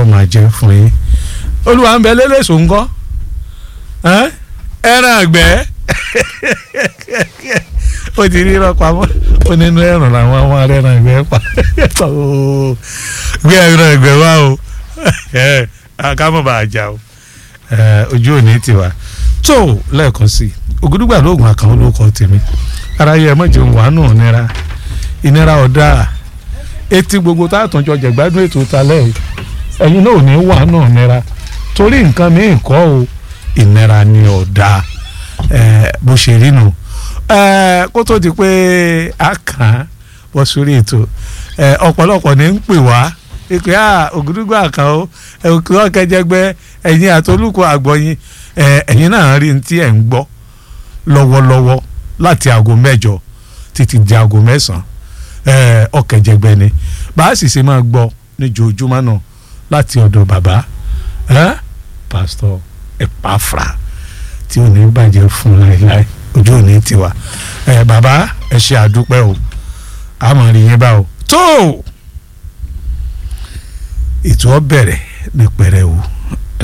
máa jẹ́ fún yín olúwa ń bẹ lélẹ́sọ̀ ńkọ́ ẹran àgbẹ̀ ó ti rí irọ́ pamọ́ ó nínú ẹ̀rùn làwọn ọmọ ẹran àgbẹ̀ pa gbé ẹran àgbẹ̀ wá o ká mọ̀ bá a jà o ojú òní tiwa tó lẹ́ẹ̀kan sí i ògùdùgbà lóògùn àkànwó ló kọ́ tèmi ara yẹ mọ̀ jẹun wà nù nira ìnira ọ̀dà etí gbogbo tá a tún jọ jẹ̀gbádùn ètò talẹ̀ yìí ẹ̀yin náà ò ní wà nù nira torí nǹkan míì kọ́ o ìnira ni ọ̀dà bó ṣe rí nu kó tó di pé a kàn án bọ́ sórí ètò ọ̀pọ̀lọpọ̀ ní ń pè wá ìpè à ògùdùgbà àkànwó òkè ọ̀kẹ́jẹgbẹ́ ẹ̀yin àtolúkọ àgbọ̀yin ẹ̀yin náà rí ní tí ẹ̀ ń gbọ́ lọ́wọ́lọ́wọ́ láti aago mẹ́jọ títí di aago mẹ́sàn-án ọ̀kẹ́jẹgbẹ́ ni bá a sì ṣe máa gbọ́ níjoojúmọ́ náà láti ọ̀dọ̀ bàbá pásítọ̀ Ẹ̀páfrà tí ò ní bàjẹ́ fún láéláé ojú ò ní tiwa bàbá ẹ ṣe àdúpẹ́ o àmọ́ rí yín bá o tó ètò ọ bẹ̀rẹ̀ ní pẹrẹwu.